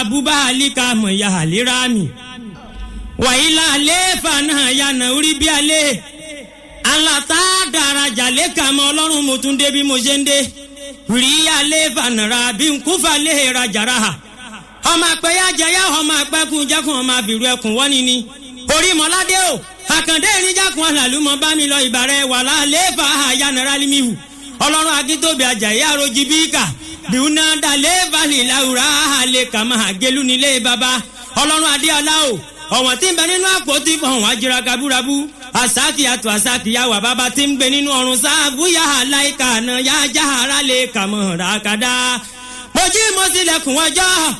búbá àlíkà mọ̀ ya àlérà mi wàyílà àlééfà náà yànnà orí bí alẹ́ alata daraja lẹ́ka mọ́ ọlọ́run mo tún dé bí mo ṣe ń dé rí àlééfà nàrà bí nkúfà lè rajàrà ha ọmọ àpẹyà jẹyà ọmọ àpẹkùn jẹkùn ọmọ àbìrù ẹkùn wọ́n ni ni orí mọ́ládé o àkàndé ìrìnjàkùn àlàlùmọ́ bá mi lọ ìbàrẹ̀ wàlá àlééfà àyànnàrà límìhù ọlọ́run akíntóbi àjàyí àròjì bíkà bíúná dalẹ̀ balẹ̀ làwùrà àlẹ̀ kàmá àgẹ́lú nílé baba ọlọ́run adéọlá o ọ̀wọ̀n tí ń bẹ nínú àpótí fọ̀hún àjẹrà kabúrabú àsákì àtò àsákì yàwà bàbá tí ń gbé nínú ọ̀run sáàbù yàhà láìka àná yá jáhàrá lè kàmọ́ ràkàdá. mo jí mo sílẹ̀kùn ọjọ́